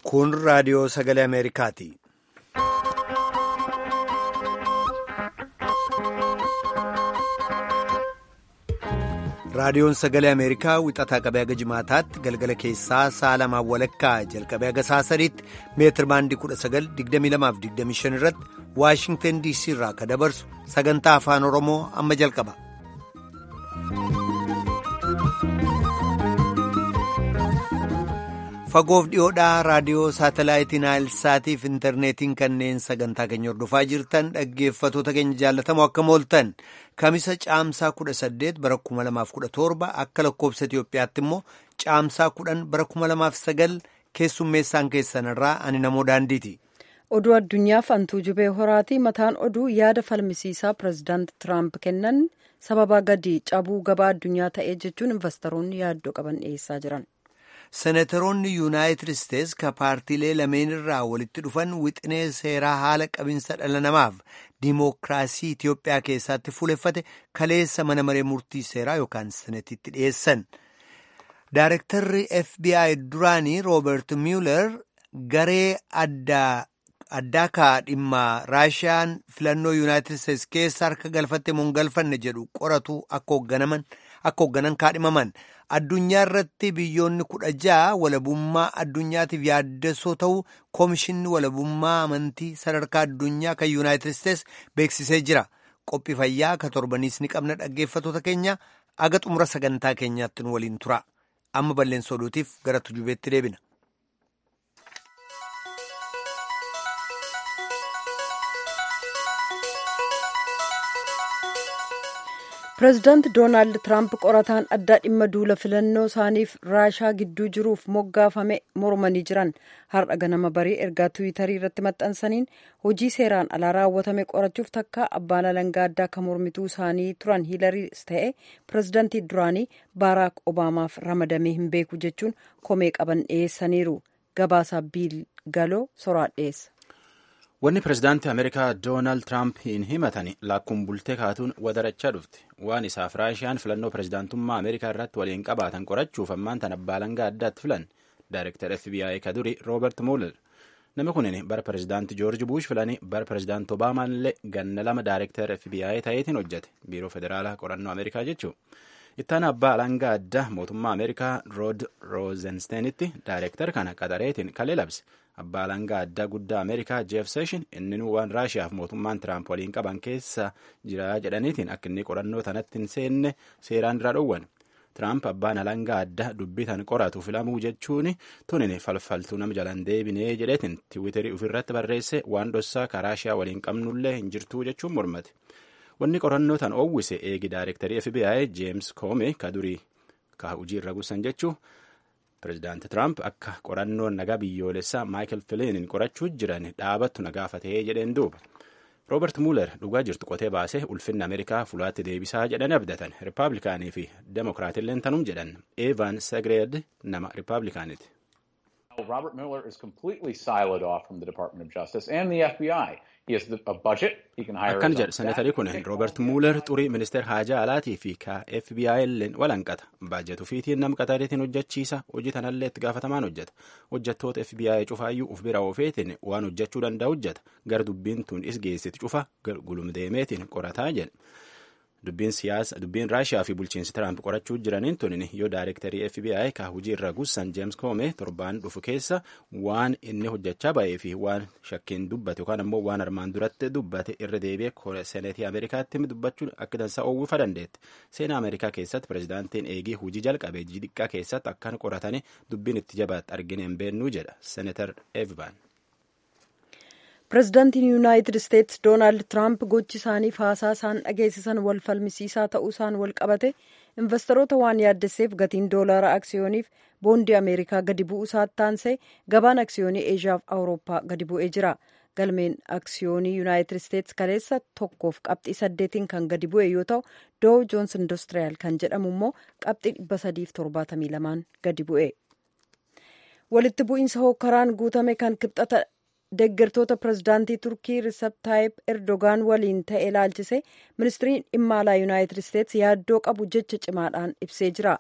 Kun raadiyoo sagalee Ameerikaati. Raadiyoon sagalee Ameerikaa wixataa qabee haga jimaataatti galgala keessaa sa'a lamaan walakkaa jalqabee haga sa'a sadiitti meetir baandii 1922-25 irratti Waashingtan DC irraa akka dabarsu sagantaa afaan Oromoo amma jalqaba. Fagoof dhiyoodhaa raadiyoo saatalaayitii Naayilsaatiif intarneetiin kanneen sagantaa keenya hordofaa jirtan dhaggeeffatoota keenya jaallatamoo akka mooltan kamisa caamsaa 18 bara 2017 akka lakkoobsa Itoophiyaatti immoo caamsaa 10 bara 2009 keessummeessaan keessanirraa ani namoo daandiiti. Oduu addunyaaf antuu jubee horaatii mataan oduu yaada falmisiisaa pirezidaanti Tiraamp kennan sababa gadi cabuu gabaa addunyaa ta'ee jechuun investoroonni yaaddoo qaban dhiyeessaa jiran. Seneetoroonni yuunaayitid isteets ka paartiilee lameen irraa walitti dhufan wixinee seeraa haala qabinsa dhala namaaf diimokiraasii Itiyoophiyaa keessatti fuuleffate kaleessa mana maree murtii seeraa yookaan senetitti dhiyeessan. Daarektarri FBI duraanii Rooberti Mueller garee addaa kaa dhimma Raashiyaan filannoo yuunaayitid isteets keessa harka galfatte moo hin galfanne jedhu qoratu akka hoogganan kaadhimaman. addunyaa irratti biyyoonni kudha ja'a walabummaa addunyaatiif yaaddessoo ta'uu koomishinni walabummaa amantii sadarkaa addunyaa kan yuunaayitid isteets beeksisee jira qophii fayyaa ka torbaniis ni qabna dhaggeeffatoota keenya aga xumura sagantaa keenyaatti nu waliin tura amma balleessa oduutiif gara tujubeetti deebina. pireezidaanti doonaald tiraamp qorataan addaa dhimma duula filannoo isaaniif raashaa gidduu jiruuf moggaafame mormanii jiran har'a ganama barii ergaa tiwiitarii irratti maxxansaniin hojii seeraan alaa raawwatame qorachuuf takka abbaan alangaa addaa kan mormituu isaanii turan hiilariis ta'e pireezidaantii duraanii baaraak obaamaaf ramadamee hin beeku jechuun komee qaban dhiyeessaniiru gabaasaa biil galoo soraa dhiyeessa. Wanni pirezidaantii Ameerikaa Doonaald Tiraamp hin himatan lakkuun bultee kaatuun wadarachaa dhufte. Waan isaaf Raashiyaan filannoo pirezidaantummaa Ameerikaa irratti waliin qabaatan qorachuuf ammaan tan abbaa alangaa addaatti filan. Daayirektar FBI ka duri Roobert Mueller. Namni kunin bara pirezidaantii Joorji Buush filanii bara pirezidaantii Obaamaan illee ganna lama daayirektar FBI ta'eetiin hojjete. Biiroo Federaalaa Qorannoo Ameerikaa jechuu. Ittaan abbaa alangaa addaa mootummaa Ameerikaa Rood Roozensteenitti daayirektar kana qaxareetiin kalee labse. Abbaa alangaa addaa guddaa Ameerikaa Jeef Seeshin inni waan Raashiyaaf mootummaan Tiraamp waliin qaban keessa jira jedhaniitiin akka inni qorannoo tanatti hin seenne seeraan dura dhowwan. Tiraamp abbaan alangaa addaa dubbii tan qoratu filamuu jechuun tunin falfaltuu nama jalan deebinee jedheetiin tiwiiterii ofirratti barreesse waan dhossaa ka Raashiyaa waliin qabnullee hin jirtuu jechuun mormate. Wanni qorannoo tan oowwise eegi daayirektarii FBI Jeems Koome ka durii ka hojii irra guusan jechuu Pireezidaanti Tiraamp akka qorannoon nagaa biyyoolessaa Maayikel Filiinin qorachuu jiran dhaabattu nagaafatee jedheen duuba. Roobert Mueller dhugaa jirtu qotee baasee ulfinna Ameerikaa fuulaatti deebisaa jedhanii abdatan. Rippaabilikaanii fi Demokiraatilleen tanum jedhan. Evan Segreed nama Rippaabilikaaniiti. Robert Mueller is completely siloed off from the Department of Justice and the FBI. Akkan jedhe seneetarii kun Roobert Muuler xurii ministeer haajaa alaatii fi ka FBI illeen walanqata. Baajetu fiitiin nam qaxareetiin hojjechiisa. Hojii tanallee itti gaafatamaan hojjeta. Hojjettoota FBI cufaayyuu uf bira oofeetiin waan hojjechuu danda'u hojjeta. Gara dubbiin tun is geessiti cufa gulumdeemeetiin qorataa jedhe. Dubbiin siyaasa dubbiin Raashiyaa fi bulchiinsi Tiraamp qorachuu jiraniin tunin yoo daayirektarii FBI ka hojii irra guusan Jeems Koome torbaan dhufu keessa waan inni hojjechaa ba'ee fi waan shakkiin dubbate yookaan ammoo waan armaan duratti dubbate irra deebi'ee seneetii Ameerikaatti dubbachuun akka dansaa oowwifa dandeetti. Seenaa Ameerikaa keessatti pireezidaantiin eegii hojii jalqabee xiqqaa keessatti akkan qoratanii dubbiin itti jabaatti argine hin beennuu jedha Seneetar Evan. pireezidaantiin yuunaayitid isteets doonaald tiraamp gochi isaaniif haasaa isaan dhageessisan wal falmisiisaa ta'uu isaan wal qabate investoroota waan yaaddesseef gatiin doolaara aksiyooniif boondii ameerikaa gadi bu'uu isaatti taansee gabaan aksiyoonii eeshiyaaf awurooppaa gadi bu'ee jira galmeen aksiyoonii yuunaayitid isteets kaleessa tokkoof qabxii saddeetiin kan gadi bu'e yoo ta'u doow joons industiriyaal kan jedhamu immoo qabxii dhibba sadiif torbaatamii lamaan gadi bu'e walitti bu'iinsa hokkaraan guutame kan kibxata deeggartoota pireezidaantii turkii risab taayib erdogaan waliin ta'e ilaalchise ministiriin dhimma alaa yuunaayitid isteets yaaddoo qabu jecha cimaadhaan ibsee jira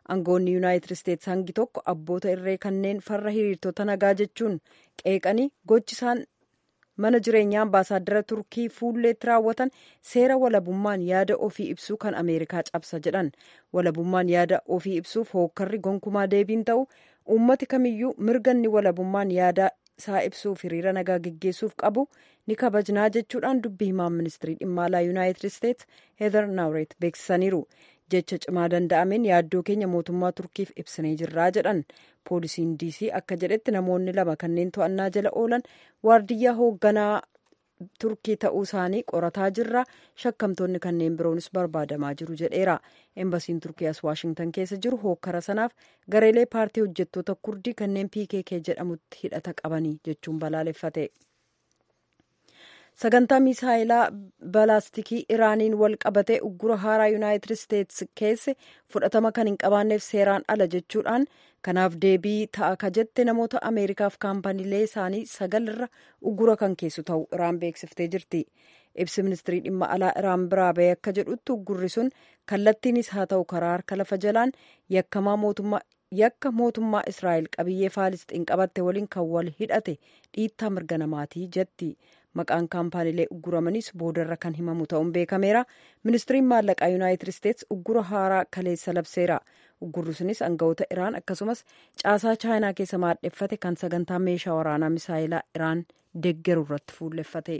aangoonni yuunaayitid isteetsi hangi tokko abboota irree kanneen farra hiriirtota nagaa jechuun qeeqanii gochisaan mana jireenyaa ambaasaaddara turkii fuulleetti raawwatan seera walabummaan yaada ofii ibsuu kan ameerikaa cabsa jedhan walabummaan yaada ofii ibsuuf hookkarri gonkumaa deebiin ta'u uummati kamiyyuu mirganni walabummaan yaada isaa ibsuuf hiriira nagaa geggeessuuf qabu ni kabajnaa jechuudhaan dubbii himaan ministirii dhimma alaa yuunaayitid isteetsi heezar naawret beeksisaniiru jecha cimaa danda'ameen yaaddoo keenya mootummaa turkiif ibsinee jirraa jedhan poolisiin diisii akka jedhetti namoonni lama kanneen to'annaa jala oolan waardiyyaa hoogganaa turkii ta'uu isaanii qorataa jirra shakkamtoonni kanneen biroonis barbaadamaa jiru jedheera embasiin turkii as waashingtan keessa jiru hookkara sanaaf gareelee paartii hojjettoota kurdii kanneen pkk jedhamutti hidhata qabanii jechuun balaaleffate. sagantaa misaayilaa balaastikii iraaniin wal qabatee uggura haaraa yuunaayitid isteetsi keesse fudhatama kan hin qabaanneef seeraan ala jechuudhaan kanaaf deebii ta'a ka jette namoota ameerikaaf kaampaniilee isaanii sagal irra uggura kan keessu ta'u iraan beeksiftee jirti ibsi ministirii dhimma alaa iraan biraa ba'e akka jedhutti uggurri sun kallattiinis haa ta'u karaa harka lafa jalaan yakkamaa mootummaa yakka mootummaa israa'el qabiyyee faalisxiin qabatte waliin kan wal hidhate dhiittaa mirga namaatii jetti maqaan kaampaaniilee ugguramanis boodarra kan himamu ta'uun beekameera ministiriin maallaqaa yuunaayitid isteetsi uggura haaraa kaleessa labseera uggurri sunis aangawoota iraan akkasumas caasaa chaayinaa keessa maadheffate kan sagantaa meeshaa waraanaa misaayilaa iraan deeggaru irratti fuulleffate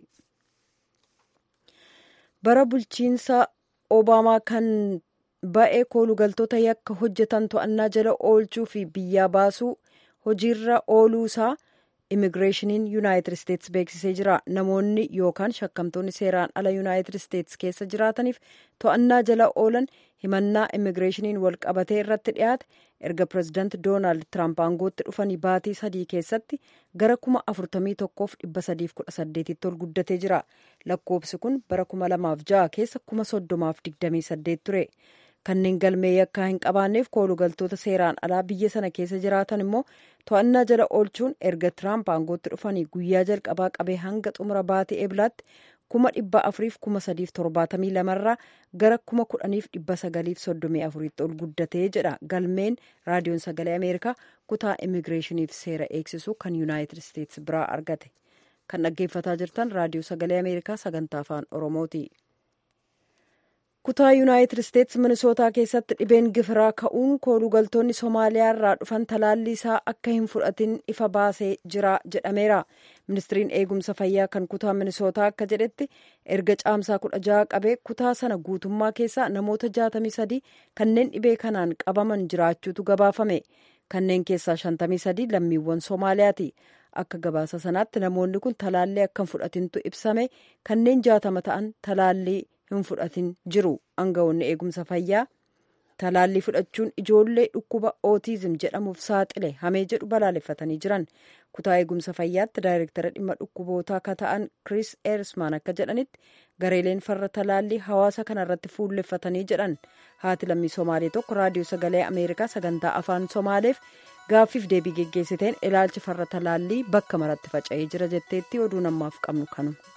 bara bulchiinsa obaamaa kan ba'ee koolugaltoota yakka hojjetan to'annaa jala oolchuu fi biyyaa baasuu hojiirra ooluusaa immigireeshiniin yuunaayitid isteetsi beeksisee jira namoonni yookaan shakkamtoonni seeraan ala yuunaayitid isteetsi keessa jiraataniif to'annaa jala oolan himannaa immigireeshiniin wal qabatee irratti dhiyaate erga pirezidaanti doonaald tiraamp aangootti dhufanii baatii sadii keessatti gara kuma afurtamii tokkoof dhibba sadiif kudha saddeetitti ol guddatee jira lakkoofsi kun bara kuma lamaaf ja'a keessa kuma soddomaaf digdamii saddeet ture. kanneen galmee yakkaa hin qabaanneef koolugaltoota seeraan alaa biyya sana keessa jiraatan immoo to'annaa jala oolchuun erga tiraamp aangootti dhufanii guyyaa jalqabaa qabee hanga xumura baatii eeblaatti kuma dhibba afuriif kuma sadiif torbaatamii lamarraa gara kuma kudhaniif dhibba sagaliif soddomii afuritti ol guddatee jedha galmeen raadiyoon sagalee ameerikaa kutaa immigireeshiniif seera eegsisu kan yuunaayitid isteetsi biraa argate kan dhaggeeffataa jirtan raadiyoo sagalee ameerikaa sagantaa afaan oromooti. kutaa yuunaayitid isteetsi minisootaa keessatti dhibeen gifiraa ka'uun koolugaltoonni somaaliyaa irraa dhufan talaallii isaa akka hin fudhatin ifa baasee jira jedhameera ministiriin eegumsa fayyaa kan kutaa minisootaa akka jedhetti erga caamsaa kudha jaha qabee kutaa sana guutummaa keessaa namoota jaatamii sadii kanneen dhibee kanaan qabaman jiraachuutu gabaafame kanneen keessaa shantamii sadii lammiiwwan soomaaliyaati akka gabaasa sanaatti namoonni kun talaallii akka hin fudhatintu ibsame kanneen jaatama ta'an talaallii hin fudhatin jiru aangawoonni eegumsa fayyaa talaallii fudhachuun ijoollee dhukkuba ootiizim jedhamuuf saaxile hamee jedhu balaaleffatanii jiran kutaa eegumsa fayyaatti daayirektara dhimma dhukkubootaa akka ta'an kiriis eersmaan akka jedhanitti gareeleen farra talaallii hawaasa kana irratti fuulleffatanii jedhan haati lammii somaalee tokko raadiyoo sagalee ameerikaa sagantaa afaan somaaleef gaaffiif deebii geggeessiteen ilaalchi farra talaallii bakka maratti faca'ee jira jetteetti oduu namaaf qabnu kanuma.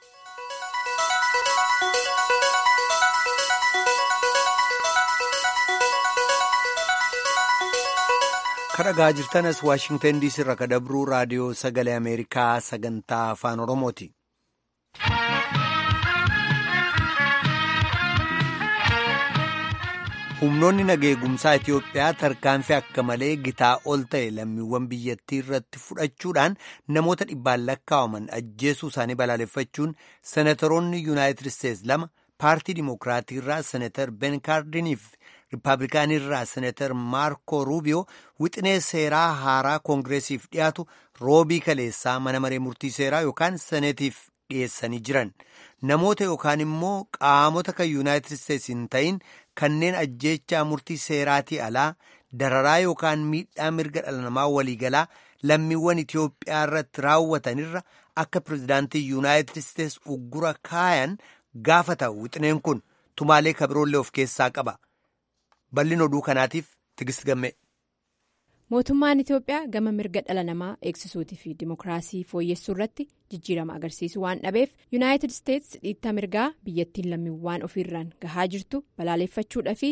kadhagaa jirtanas waashingtan diisii irraa kadabruu raadiyoo sagalee ameerikaa sagantaa afaan oromooti. humnoonni nageegumsaa itiyoophiyaa tarkaanfii akka malee gitaa ol ta'e lammiiwwan biyyattii irratti fudhachuudhaan namoota dhibbaan lakkaa'aman ajjeesuu isaanii balaaleffachuun senatoroonni yuunaayitid isteetsi lama paartii dimokiraatii irraa senatar ben kaardiniif riippaabilikaanii irraa senatar maarko ruubiyoo wixinee seeraa haaraa koongireesiif dhiyaatu roobii kaleessaa mana maree murtii seeraa yookaan seneetiif dhiyeessanii jiran namoota yookaan immoo qaamota kan yuunaayitid isteetsi hin ta'in kanneen ajjeechaa murtii seeraatii alaa dararaa yookaan miidhaa mirga dhala namaa waliigalaa lammiiwwan Itiyoophiyaa irratti raawwatanirra akka pirezidaantii yuunaayitid isteetsi uggura kaayan gaafata wixineen kun tumaalee kabiroollee of keessaa qaba. bal'in oduu kanaatiif tigist gamme. mootummaan itiyoophiyaa gama mirga dhala namaa eegsisuutii fi dimokiraasii fooyyessuu irratti jijjiirama agarsiisu waan dhabeef yuunaayitid isteetsi dhiittaa mirgaa biyyattiin lammiiwwan ofiirraan gahaa jirtu balaaleffachuudha fi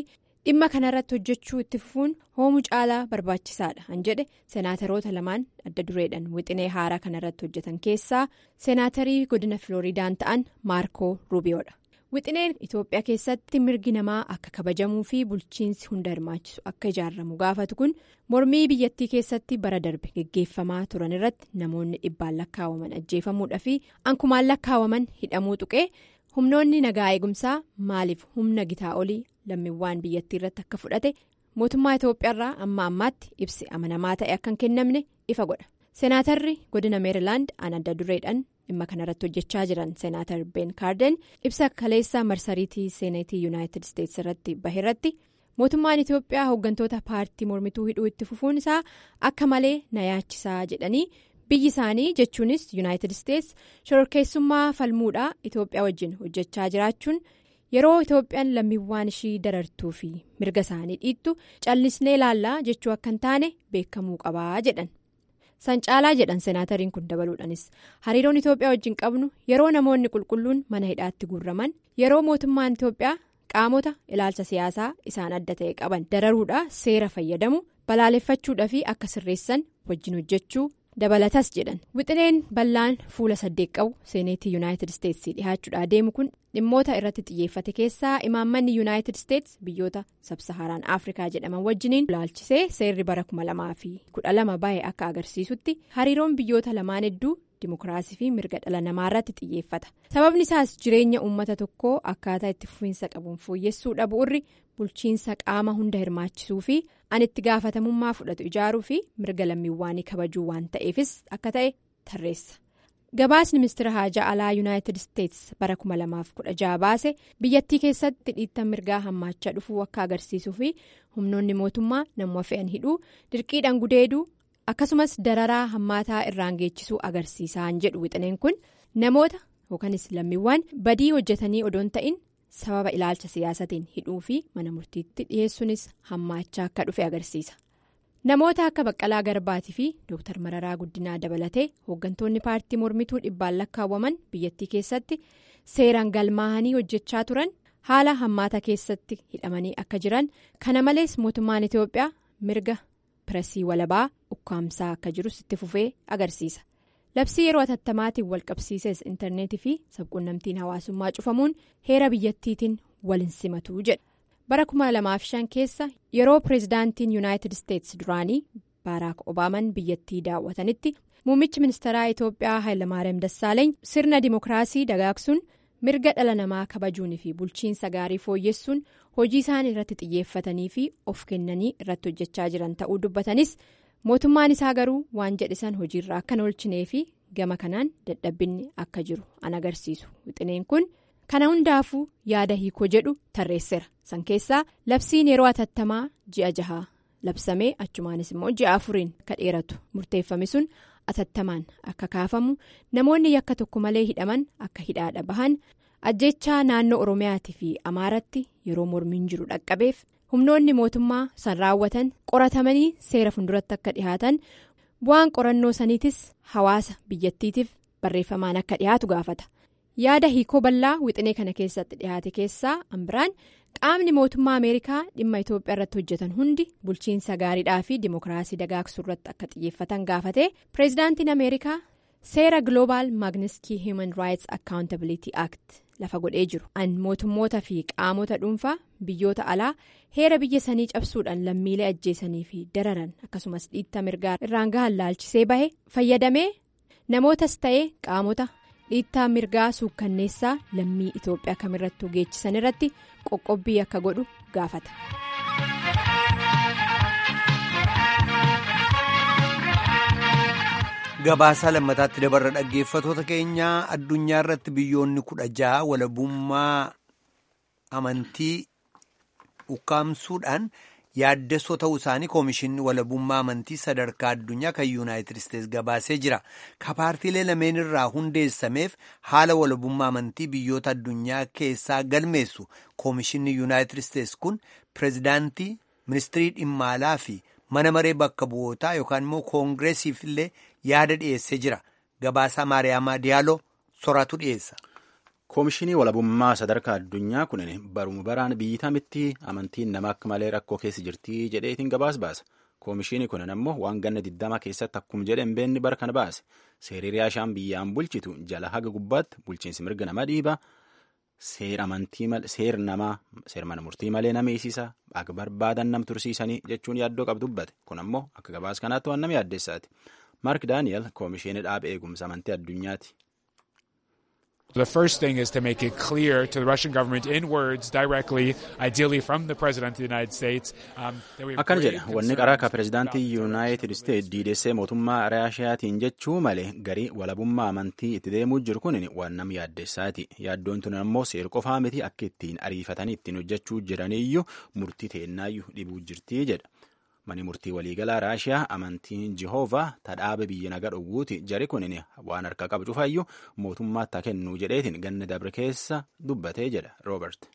dhimma kanarratti hojjechuu itti fufuun hoomuu caalaa barbaachisaadha han jedhe seenaataroota lamaan adda dureedhaan wixinee haaraa kanarratti hojjetan keessaa seenaatarii godina filooriidaan ta'an maarkoo ruubiyoodha. wixineen itoophiyaa keessatti mirgi namaa akka kabajamuu fi bulchiinsi hunda hirmaachisu akka ijaaramu gaafatu kun mormii biyyattii keessatti bara darbe geggeeffamaa turan irratti namoonni dhibbaan lakkaawaman ajjeefamuudha fi ankumaan lakkaawaman hidhamuu tuqee humnoonni nagaa eegumsaa maaliif humna gitaa olii lammiiwwan biyyattii irratti akka fudhate mootummaa itoophiyaarraa amma ammaatti ibsi amanamaa ta'e akka hin kennamne ifa godha seenaatarri godina meerilaand an adda dureedhaan. dhimma kanarratti hojjechaa jiran seenaatar ben kaarden ibsa kaleessa marsariitii seeneetii yuunaayitid isteetsi irratti bahe irratti mootummaan itoophiyaa hooggantoota paartii mormituu hidhuu itti fufuun isaa akka malee na yaachisaa jedhanii biyyi isaanii jechuunis yuunaayitid isteetsi shororkeessummaa falmuudhaa itoophiyaa wajjin hojjechaa jiraachuun yeroo itoophiyaan lammiiwwan ishii darartuu fi mirga isaanii dhiittu callisnee laallaa jechuu akka hin taane beekamuu qabaa jedhan. san caalaa jedhan seenaatariin kun dabaluudhanis hariiroon itoophiyaa wajjin qabnu yeroo namoonni qulqulluun mana hidhaatti guurraman yeroo mootummaan itoophiyaa qaamota ilaalcha siyaasaa isaan adda ta'e qaban dararuudhaa seera fayyadamu balaaleffachuudhaa fi akka sirreessan wajjin hojjechuu dabalatas jedhan wixineen bal'aan fuula saddeet qabu seeneetii yuunaayitid isteetsii dhihaachuudhaa deemu kun dhimmoota irratti xiyyeeffate keessaa imaammanni yuunaayitid isteets biyyoota sabsahaaraan afrikaa jedhaman wajjiniin ilaalchisee seerri bara kuma lamaa fi kudha lama bahe akka agarsiisutti hariiroon biyyoota lamaan hedduu dimokiraasii fi mirga dhala namaa irratti xiyyeeffata sababni isaas jireenya uummata tokkoo akkaataa itti fufiinsa qabuun fooyyessuu dhabuurri bulchiinsa qaama hunda hirmaachisuu fi an itti gaafatamummaa fudhatu ijaaruu fi mirga lammiiwwaanii kabajuu waan ta'eefis akka ta'e tarreessa. gabaasni ministeera haajaa alaa yuunaayitid isteets bara 2016 baase biyyattii keessatti dhiittan mirgaa hammaachaa dhufuu akka agarsiisuu fi humnoonni mootummaa nama fe'an hidhuu dirqiidhaan gudeeduu akkasumas dararaa hammaataa irraan geechisuu agarsiisaan jedhu wixineen kun namoota yookanis lammiiwwan badii hojjetanii odoon ta'in sababa ilaalcha siyaasatiin hidhuu fi mana murtiitti dhiyeessuunis hammaachaa akka dhufe agarsiisa. namoota akka baqqalaa garbaatii fi dooktar mararaa guddinaa dabalatee hooggantoonni paartii mormituu dhibbaan lakkaawwaman biyyattii keessatti seeraan galmaa'anii hojjechaa turan haala hammaata keessatti hidhamanii akka jiran kana malees mootummaan itiyoophiyaa mirga pireesii walabaa ukkaamsaa akka jirus itti fufee agarsiisa labsii yeroo atattamaatiin walqabsiises intarneetii fi sabquunnamtiin hawaasummaa cufamuun heera biyyattiitiin waliin simatu jedha. bara 2005 keessa yeroo pireezidaantiin yuunaayitid isteets duraanii baaraak obaaman biyyattii daawwatanitti muummichi ministeeraa itoophiyaa hayilamaariyaam dassaaleeny sirna dimookiraasii dagaagsuun mirga dhala namaa kabajuunii fi bulchiinsa gaarii fooyyessuun hojii isaan irratti xiyyeeffatanii fi of kennanii irratti hojjechaa jiran ta'uu dubbatanis mootummaan isaa garuu waan jedhisan hojiirra akka hin oolchinee fi gama kanaan dadhabbinni akka jiru an agarsiisu wixineen kun. kana hundaafuu yaada hiikoo jedhu tarreesseera san keessaa labsiin yeroo atattamaa ji'a jahaa labsamee achumaanis immoo ji'a afuriin akka dheeratu murteeffame sun atattamaan akka kaafamu namoonni yakka tokko malee hidhaman akka hidhaadha bahan ajjechaa naannoo oromiyaatii fi amaaratti yeroo mormiin jiru dhaqqabeef humnoonni mootummaa san raawwatan qoratamanii seera funduratti akka dhihaatan bu'aan qorannoo saniitis hawaasa biyyattiitiif barreeffamaan akka dhihaatu gaafata. yaada hiikoo bal'aa wixinee kana keessatti dhihaate keessaa ambiraan qaamni mootummaa ameerikaa dhimma itoophiyaa irratti hojjetan hundi bulchiinsa gaariidhaa fi dimookiraasii dagaagsuu irratti akka xiyyeeffatan gaafate pireezidaantiin ameerikaa seera gloobaal maagniskii hiiman raayits akkaawuntabilitii act lafa godhee jiru an mootummoota fi qaamota dhuunfaa biyyoota alaa heera biyya sanii cabsuudhaan lammiilee ajjeesanii fi dararan akkasumas dhiitta mirgaa irraan gahan laalchisee bahe fayyadamee namootas ta'ee qaamota. dhiittaa mirgaa suukkanneessaa lammii itoophiyaa kamirrattuu geechisan irratti qoqqobbii akka godhu gaafata. gabaasaa lammataatti dabarra dhaggeeffatoota keenyaa addunyaa irratti biyyoonni kudha ja'a walabummaa amantii ukkaamsuudhaan yaaddessoo ta'uu isaanii koomishinni walabummaa amantii sadarkaa addunyaa kan yuunaayitid isteets gabaasee jira ka paartiilee lameen irraa hundeessameef haala walabummaa amantii biyyoota addunyaa keessaa galmeessu koomishinni yuunaayitid isteets kun pireezidaantii ministirii dhimma alaa fi mana maree bakka bu'ootaa yookaan immoo koongireesiif illee yaada dhiyeessee jira gabaasaa maariyaamaa diyaaloo soraatu dhiyeessa. Koomishinii walabummaa sadarkaa addunyaa kunin baruma baraan biyyi tamitti amantiin nama akka malee rakkoo keessa jirtii jedheetiin gabaas baasa. Koomishinii kunin ammoo waan ganna digdama keessatti akkuma jedhan beenni bara kana baase. Seerri riyaashaan biyyaan bulchitu jala haga gubbaatti bulchiinsi mirga nama dhiiba. Seera amantii seera namaa seera mana murtii malee nama eegsisa akka barbaadan nam tursiisanii jechuun yaaddoo qabu dubbate. Kun ammoo akka gabaas kanaatti waan nama yaaddeessaati. Mark Daani'el koomishinii dhaaba eegumsa amantii addunyaati. The first thing is to make it clear to the Russian government in words directly, ideally from the President of the United States, um, that we have Akkana grave jedha wanni qaraa ka concerns pirezidaantii about the yuunaayitid isteet diidessee mootummaa raashiyaatiin jechuu malee garii walabummaa amantii itti deemuu jiru kun waan nam yaaddeessaati. Yaaddoon tun ammoo seer qofaa miti akka ittiin ariifatanii ittiin hojjechuu jiraniyyuu murtii teennaayyuu dhibuu jirtii jedha. Mani murtii waliigalaa Raashiyaa amantiin Jihoovaa tadhaaba biyya naga dhowwuuti jari kunin waan harka qabu cufaayyuu mootummaatti haa kennuu jedheetiin ganna dabre keessa dubbatee jedha Roobert.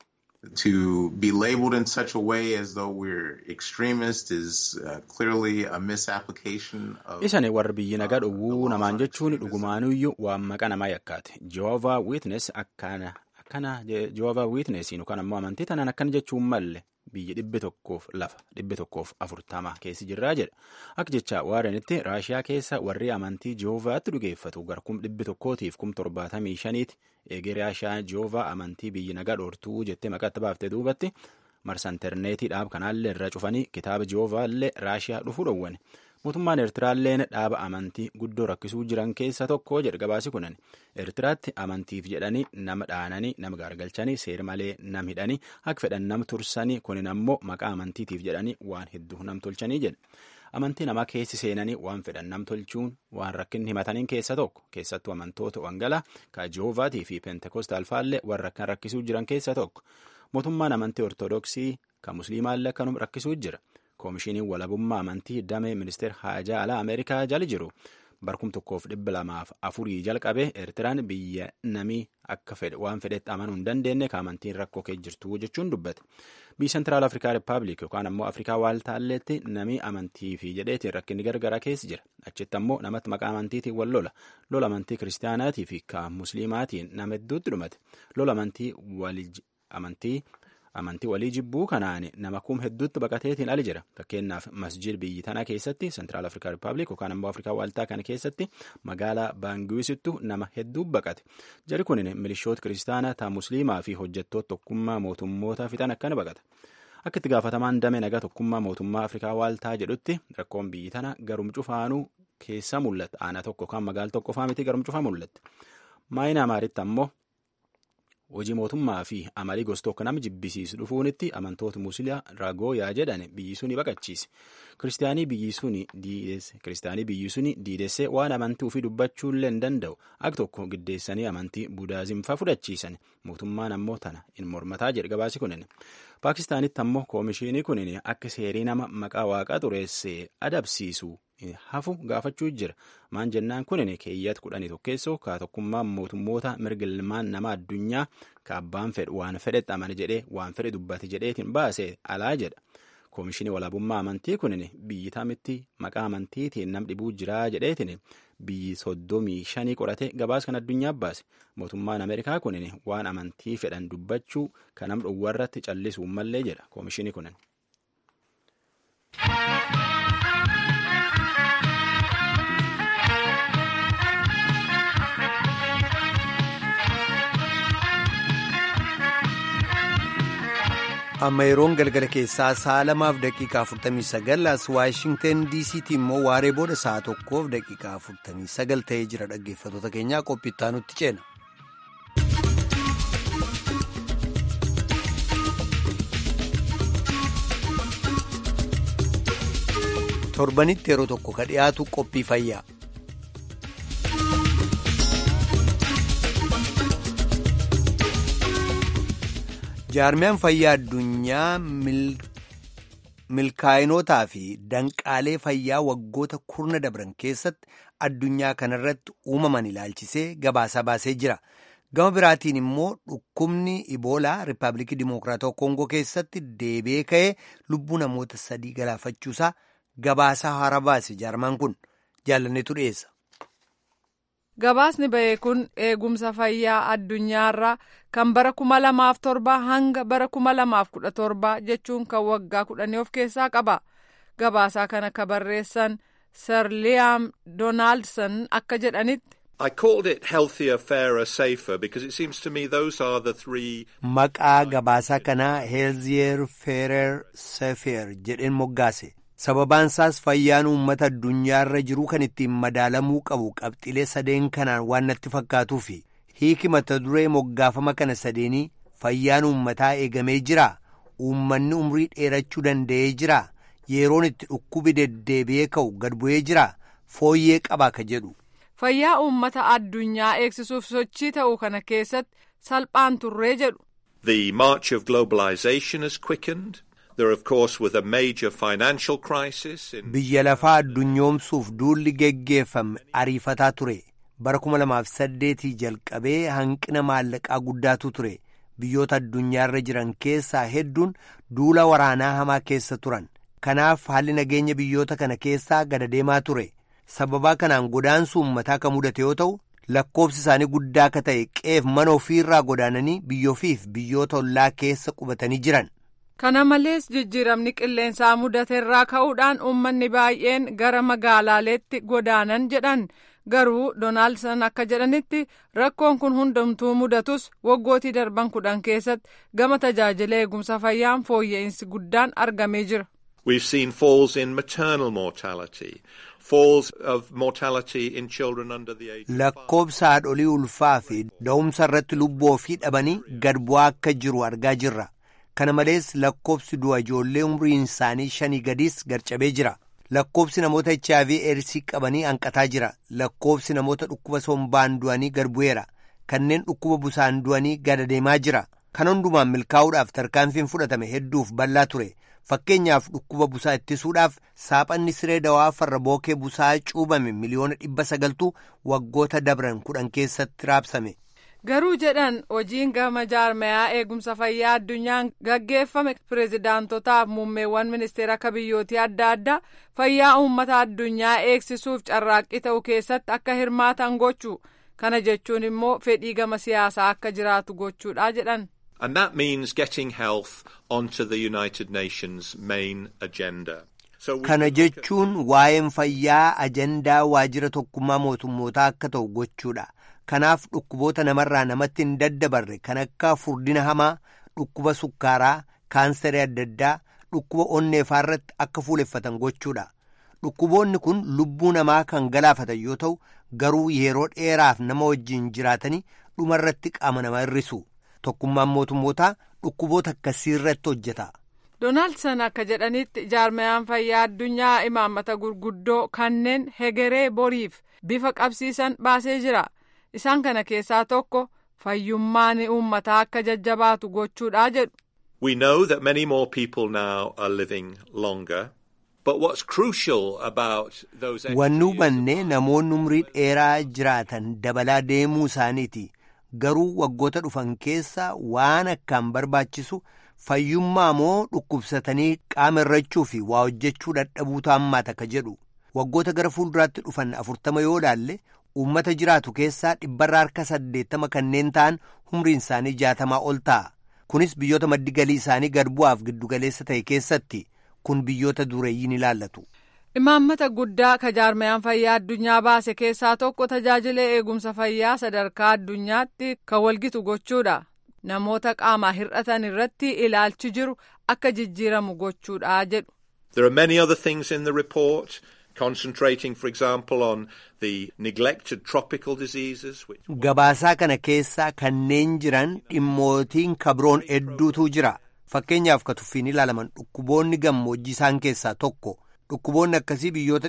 To be labeled in such a way as though we're extremist is uh, clearly a misapplication of. Isani warra biyyi nagaa dhowwuu namaan jechuun dhugumaanuyyuu waan maqa namaa yakkaate. Jehovah Witness akkana akkana Jehovah Witness yookaan ammoo amantii tanaan akkana jechuun malle biyyi dhibbi tokkoof lafa dhibbi tokkoof afurtama keessi jirraa jedha. Akka jecha waarenitti Raashiyaa keessa warri amantii Jehovaatti dhugeeffatu garkum dhibbi tokkootiif kum torbaatamii shaniiti. Eegee Raashiyaa Jehovaa amantii biyyi nagaa dhoortuu jettee maqatti baaftee duubatti marsa intarneetii dhaab kanaallee irra cufanii kitaaba Jehovaa illee Raashiyaa dhufuu dhowwane. Mootummaan Eertiraalleen dhaaba amantii guddoo rakkisuu jiran keessa tokko jedha gabaasi kunan. Eertiraatti amantiif jedhanii nama dhaananii nama gaargalchanii seera malee nam hidhanii akka fedhan nam tursanii kunin ammoo maqaa amantiitiif jedhanii waan hedduu nam tolchanii jedha. Amantii namaa keessi seenanii waan fedhan nam tolchuun waan rakkinni himataniin keessa tokko keessattuu amantoota wangalaa ka Jehoovaatii fi Pentekostaal faallee warra rakkan rakkisuu jiran keessa tokko. Mootummaan amantii Ortodoksii kan Musliimaallee akkanum rakkisuu jira. Koomishiniin walabummaa amantii damee ministeera haajaa alaa Ameerikaa jala jiru barkum tokkoof dhibba lamaaf afurii jalqabe Eertiraan biyya namii akka fedhe waan fedhetti amanuu hin dandeenye ka amantiin rakkoo kee jirtu jechuun dubbate. Biyya Sentiraal Afrikaa Rippaabilik yookaan ammoo Afrikaa Waaltaalleetti namii amantii fi jedheetiin rakkinni gargaraa keessa jira. Achitti ammoo namatti maqaa amantiitiin wal lola. Lola amantii kiristaanaatii fi ka musliimaatiin nama hedduutti dhumate. Lola amantii amantii amantii walii jibbuu kanaan nama kum hedduutti baqateetiin ali jira fakkeenyaaf masjid biyyi tanaa keessatti sentiraal afrikaa rippaabilik yookaan ammoo afrikaa waaltaa kana keessatti magaalaa baangiwisittu nama hedduu baqate jari kun milishoota kiristaanaa taa musliimaa fi hojjettoota tokkummaa mootummoota fixan akkana baqata akka itti gaafatamaan damee nagaa tokkummaa mootummaa afrikaa waaltaa jedhutti rakkoon biyyi tana garum cufaanuu keessa mul'ata aanaa tokko yookaan magaala tokko faa miti garum cufaa mul'atti maayina amaaritti ammoo hojii mootummaa fi amalii gosa tokko nama jibbisiisu dhufuunitti amantoota musliimaa ragooyaa jedhan biyyi suni baqachiise kiristaanii biyyi suni kiristaanii biyyi suni diidessee waan amantii ofii dubbachuullee hin danda'u akka tokko giddeessanii amantii budaazimfaa fudhachiisan mootummaan ammoo tana in mormataa jedhe gabaasi kunin paakistaanitti ammoo koomishinii kunin akka seerii nama maqaa waaqaa xureessee adabsiisu hafu gaafachuu jira maan jennaan kunin keeyyata kudhanii tokkeessoo ka tokkummaa mootummoota mirga ilmaan nama addunyaa ka abbaan fedhu waan fedhetti amane jedhee waan fedhe dubbate jedheetiin baase alaa jedha koomishinii walaabummaa amantii kunin biyyi tamitti maqaa amantiitiin nam dhibuu jiraa jedheetiin biyyi soddomii shanii qorate gabaas kan addunyaa baase mootummaan ameerikaa kunin waan amantii fedhan dubbachuu kan nam dhowwarratti callisuu mallee jedha koomishinii kunin. amma yeroon galgala keessaa sa'a lamaaf daqiiqaa 49 as waashingten diisiitti immoo waaree booda sa'a tokkoof daqiiqaa 49 ta'ee jira dhaggeeffattoota keenyaa qophiittaa nutti ceena. torbanitti yeroo tokko ka dhiyaatu qophii fayyaa. jaarmiyaan fayyaa addunyaa milkaa'inotaa fi danqaalee fayyaa waggoota kurna dabran keessatti addunyaa kanarratti uumaman ilaalchisee gabaasaa baasee jira gama biraatiin immoo dhukkubni iboolaa riippaabilikii dimokiraatawaa koongoo keessatti deebi'ee ka'ee lubbuu namoota sadii galaafachuusaa gabaasaa haaraa baase jaarmaan kun jaalanneetu dhiyeessa. gabaasni ba'e kun eegumsa fayyaa addunyaarraa kan bara kuma lamaaf torba hanga bara kuma lamaaf kudha torba jechuun kan waggaa kudhanii of keessaa qaba gabaasaa kana ka barreessan sir liam doonaaldson akka jedhanitti. I called it healthier, fairer, safer because it seems to me those are the three. Maqaa gabaasaa kanaa healthier, fairer, safer jedheen moggaase. Sababaan isaas fayyaan uummata addunyaarra jiru kan ittiin madaalamuu qabu qabxilee sadeen kanaan waan natti fakkaatuufi hiiki mata duree moggaafama kana sadeenii fayyaan uummataa eegamee jira. Uummanni umrii dheerachuu danda'ee jira. Yeroon itti dhukkubi deddeebi'ee ka'u gad bu'ee jira. Fooyyee qaba ka jedhu. Fayyaa uummata addunyaa eegsisuuf sochii ta'uu kana keessatti salphaan turree jedhu. The march of globalization has quickened. There, of course, with a major financial crisis. In... Biyya lafaa addunyoomsuuf duulli geggeeffame ariifataa ture. Bara kuma lamaaf saddeetii jalqabee hanqina maallaqaa guddaatu ture. Biyyoota addunyaarra jiran keessaa hedduun duula waraanaa hamaa keessa turan. Kanaaf haalli nageenya biyyoota kana keessaa gada deemaa ture. sababaa kanaan godaansi uummataa kan mudate yoo ta'u lakkoobsi isaanii guddaa akka ta'e qeef mana ofiirraa godaananii biyyoofiif biyyoota ollaa keessa qubatanii jiran. Kana malees jijjiiramni qilleensaa mudateerraa ka'uudhaan uummanni baay'een gara magaalaaleetti godaanan jedhan garuu Doonaaldson akka jedhanitti rakkoon kun hundumtuu mudatus waggootii darban kudhan keessatti gama tajaajila eegumsa fayyaan fooyya'insi guddaan argamee jira. We've seen falls in maternal mortality, falls of mortality in children under the age of Lakkoobsa haadholii ulfaa fi da'umsa irratti lubbuu ofii dhabanii gad bu'aa akka jiru argaa jirra. Kana malees lakkoobsi du'a ijoollee umriin isaanii shanii gadiis garcabee jira. Lakkoobsi namoota HIV eedsii qabanii hanqataa jira. Lakkoobsi namoota dhukkuba sombaan du'anii gad bu'eera. Kanneen dhukkuba busaan du'anii gad deemaa jira. Kan hundumaan milkaa'uudhaaf tarkaanfiin fudhatame hedduuf bal'aa ture. Fakkeenyaaf dhukkuba busaa ittisuudhaaf saaphanni siree dawaa farra bookee busaa cuubame miliyoona dhibba sagaltu waggoota dabran kudhan keessatti raabsame. Garuu jedhan hojiin gama jaarmayaa eegumsa fayyaa addunyaan gaggeeffame pireezidaantotaaf muummeewwan ministeera akka biyyootii adda addaa fayyaa uummata addunyaa eegsisuuf carraaqqii ta'uu keessatti akka hirmaatan gochuu kana jechuun immoo fedhii gama siyaasaa akka jiraatu gochuudha jedhan. And that means getting health onto the United Nations main agenda. So we Kana can look at- jechuun waa'een fayyaa ajandaa waajjira tokkummaa mootummootaa akka ta'u gochuudha. Kanaaf dhukkuboota namarraa namatti hin daddabarre kan akka furdina hamaa, dhukkuba sukkaaraa, kaansarii adda addaa, dhukkuba onneefaa irratti akka fuuleffatan gochuudha. Dhukkuboonni kun lubbuu namaa kan galaafatan yoo ta'u garuu yeroo dheeraaf nama wajjin jiraatanii dhumarratti qaama namaa hir'isu. Tokkummaan mootummootaa dhukkuboota akkasii irratti hojjeta. Doonaaldson akka jedhanitti jaarmayaan fayyaa addunyaa imaammata gurguddoo kanneen hegeree boriif bifa qabsiisan baasee jira. Isaan kana keessaa tokko fayyummaan uummataa akka jajjabaatu gochuudha jedhu. We know that many more people now are living longer. But what's crucial about those extra Wanni years of hubanne life namoonni umrii dheeraa jiraatan dabalaa deemuu isaaniiti. Garuu waggoota dhufan keessa waan akkaan barbaachisu fayyummaa moo dhukkubsatanii qaama irrachuu fi waa hojjechuu dadhabuutu hammaata ka jedhu. Waggoota gara fuulduraatti dhufan afurtama yoo laalle uummata jiraatu keessaa dhibbarra harka saddeettama kanneen ta'an umriin isaanii jaatamaa ol ta'a. Kunis biyyoota maddi galii isaanii gad bu'aaf giddugaleessa ta'e keessatti kun biyyoota dureeyyiin ilaallatu. Imaammata guddaa ka jaarmayaan fayyaa addunyaa baase keessaa tokko tajaajila eegumsa fayyaa sadarkaa addunyaatti kan walgitu gochuudha. Namoota qaamaa hir'atan irratti ilaalchi jiru akka jijjiiramu gochuudha jedhu. There are many other things in the report, concentrating, for example, on the neglected tropical diseases. Which Gabaasaa kana keessaa kanneen jiran dhimmootiin kabroon hedduutu jira. Fakkeenyaaf ka tuffiin ilaalaman dhukkuboonni gammoojjii isaan keessaa tokko. Dhukkuboonni akkasii biyyoota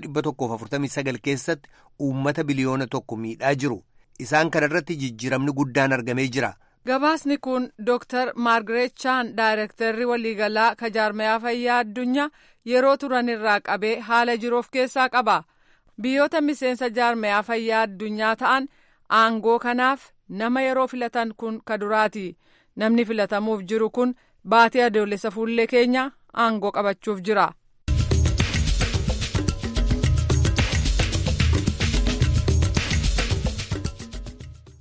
149 keessatti uummata biliyoona tokko miidhaa jiru. Isaan kana irratti jijjiiramni guddaan argamee jira. Gabaasni kun Dr. Maargaret Chaan Daayirektarri waliigalaa ka jaarmayaa fayyaa addunyaa yeroo turan irraa qabee haala jiru of keessaa qaba. Biyyoota miseensa jaarmayaa fayyaa addunyaa ta'an aangoo kanaaf nama yeroo filatan kun ka duraati. Namni filatamuuf jiru kun baatii adoolessa fuullee keenya aangoo qabachuuf jira.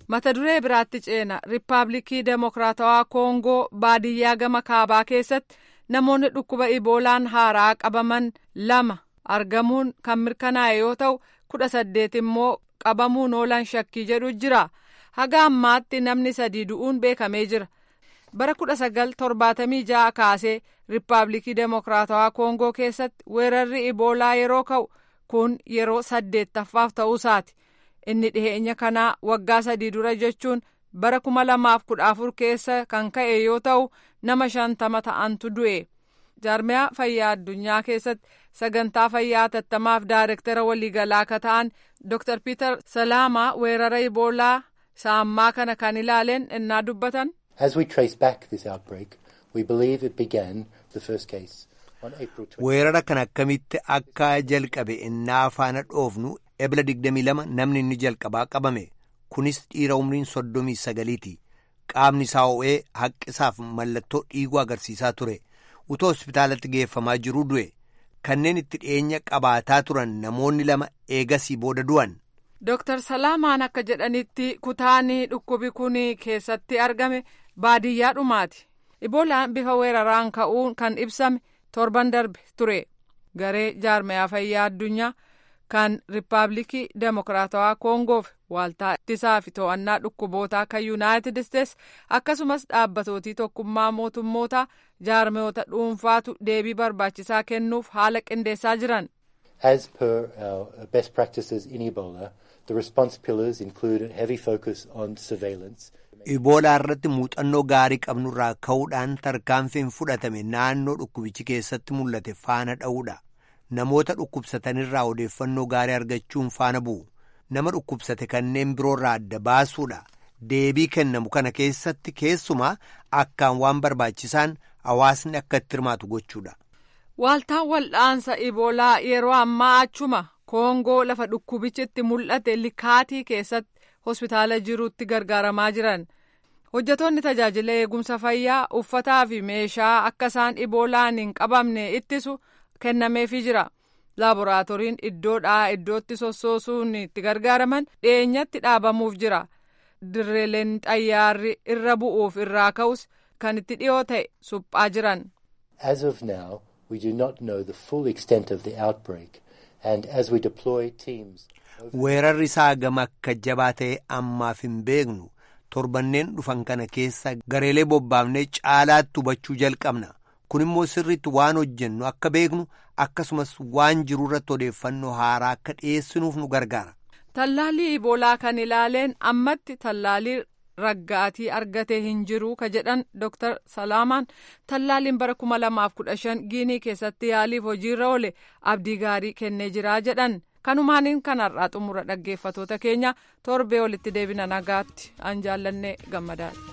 mata duree biraatti ceena riippaabilikii deemokiraatawaa koongoo baadiyyaa gama kaabaa keessatti namoonni dhukkuba iboolaan haaraa qabaman lama argamuun kan mirkanaa'e yoo ta'u kudha saddeet immoo qabamuun oolan shakkii jedhu jira haga ammaatti namni sadii du'uun beekamee jira bara kudha sagal torbaatamii ja'a kaasee riippaabilikii deemokiraatawaa koongoo keessatti weerarri iboolaa yeroo ka'u kun yeroo saddeettaffaaf ta'uusaati inni dhiheenya kanaa waggaa sadii dura jechuun bara kuma lamaaf kudha afur keessa kan ka'e yoo ta'u nama shantama ta'antu du'e jaarmiyaa fayyaa addunyaa keessatti sagantaa fayyaa hatattamaaf daayirektara waliigalaa akka ta'an dr peter salaamaa weerara iboolaa saammaa kana kan ilaaleen innaa dubbatan. As we trace back this outbreak, we believe it began the first case on April 20. weerara kan akkamitti akka jalqabe innaa faana dhoofnu ebla 22 namni inni jalqabaa qabame kunis dhiira umriin 39ti qaamni isaa ho'ee haqqisaaf mallattoo dhiiguu agarsiisaa ture utoo hospitaalatti geeffamaa jiruu du'e kanneen itti dhiyeenya qabaataa turan namoonni lama eegasii booda du'an. Dooktar Salaamaan akka jedhanitti kutaanii dhukkubi kun keessatti argame baadiyyaa dhumaati. Iboolaan bifa weeraraan ka'uun kan ibsame torban darbe ture. Garee jaarmayaa fayyaa addunyaa kan Riippaabilikii Deemokiraatawaa Koongoof waaltaa ittisaa fi to'annaa dhukkuboota akka Yuunaayitid Isteets akkasumas dhaabbatootii tokkummaa mootummoota jaarmayoota dhuunfaatu deebii barbaachisaa kennuuf haala qindeessaa jiran. As per our best practices in Ebola, the response pillars include a heavy focus on surveillance. Iboolaa irratti muuxannoo gaarii qabnurraa ka'uudhaan tarkaanfiin fudhatame naannoo dhukkubichi keessatti mul'ate faana dha'uudha. Namoota dhukkubsatanirraa odeeffannoo gaarii argachuun faana bu'u. Nama dhukkubsate kanneen biroorraa adda baasuudha. Deebii kennamu kana keessatti keessumaa akkaan waan barbaachisaan hawaasni akka itti hirmaatu gochuudha. Waaltaan wal'aansa Iboolaa yeroo ammaa achuma Koongoo lafa dhukkubichi itti mul'ate likaatii keessatti hospitaala jiruutti gargaaramaa jiran. Hojjetoonni tajaajila eegumsa fayyaa uffataa fi meeshaa akka isaan Iboolaan hin qabamne ittisu kennameefii jira. Laaboraatooriin iddoodhaa iddootti sossoosuun itti gargaaraman dhiyeenyatti dhaabamuuf jira. Dirreeleen xayyaarri irra bu'uuf irraa ka'us kan itti dhiyoo ta'e suphaa jiran. As of now, we do not know the full extent of the outbreak, and as we deploy teams. Weerarri isaa gama akka jabaa ta'e ammaaf hin beeknu torbanneen dhufan kana keessa gareelee bobbaafnee caalaatti hubachuu jalqabna. Kun immoo sirriitti waan hojjennu akka beeknu akkasumas waan jiru irratti odeeffannoo haaraa akka dhiyeessinuuf nu gargaara. Tallaalii Iboolaa kan ilaaleen ammatti tallaalii raggaatii argate hin jiru ka jedhan Dr. Salaamaan tallaaliin bara kuma lamaaf kudha shan giinii keessatti yaaliif hojiirra oole abdii gaarii kennee jira jedhan. kanumaaniin kanarraa xumura dhaggeeffatoota keenya torbee walitti deebina nagaatti an jaallannee gammadaadha.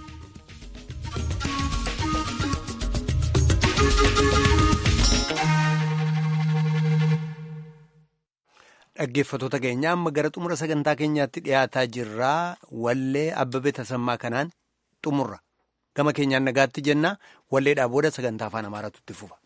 Dhaggeeffatoota keenya amma gara xumura sagantaa keenyaatti dhiyaataa jirraa wallee abbabee tasammaa kanaan xumurra gama keenyaan nagaatti jenna walleedhaa booda sagantaa afaan amaaraatu itti fufa.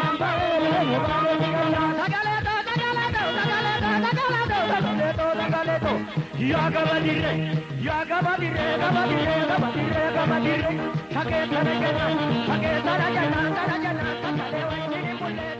Sagale soto yaa gabadirre yaa gabadirre gabadirre gabadirre gabadirre shakeetana jenna shakeetana jenna tana jenna tana lewa inni mul'ata.